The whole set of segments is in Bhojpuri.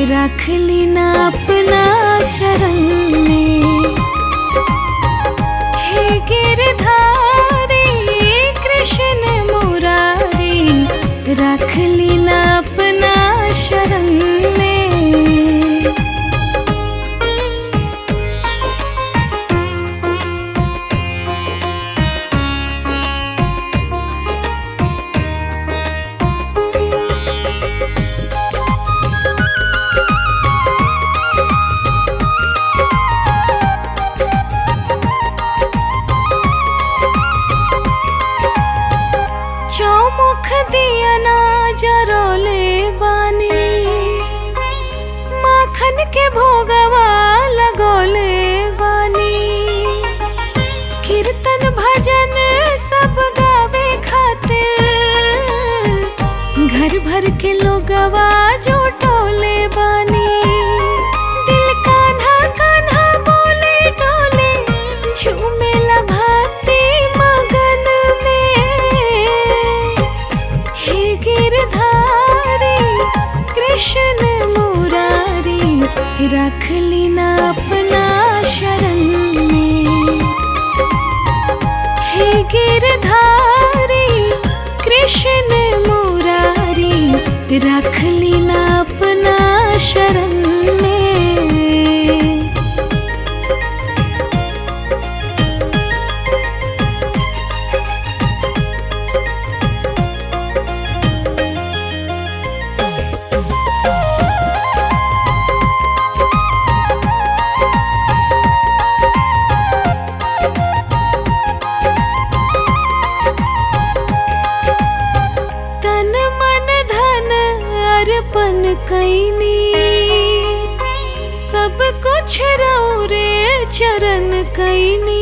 रख ली ना अपना शरण में हे गिरधारी कृष्ण मुरारी रख ली ना अपना शरण में चौमुख दिया ना जरोले बानी माखन के भोगवा लगोले बानी कीर्तन भजन सब गावे खातिर घर भर के लोगवा जोटोले बानी दिल कान्हा कान्हा बोले डोले झूमेला भक्ति मगन में हे गिरधारी कृष्ण मुरारी रख ली ना अपना शरण में हे गिरधारी कृष्ण मुरारी रख ली ना अपना शरण में तन मन धन अर्पण कैनी सब कुछ रे चरण कैनी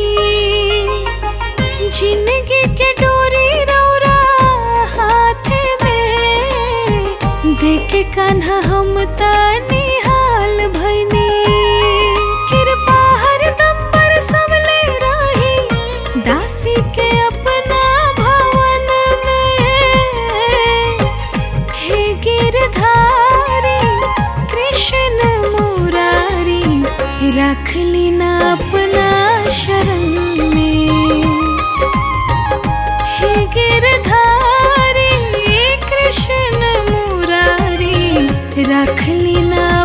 जिंदगी के डोरी रौरा हाथे में देखे कान्हा हम तानी हाल भैनी कृपा हरदम बरसवले रही दासी के अपना भवन में हे गिरधारी कृष्ण मुरारी रख ली ना अपना शरण में हे गिरधारी कृष्ण मुरारी रख ली ना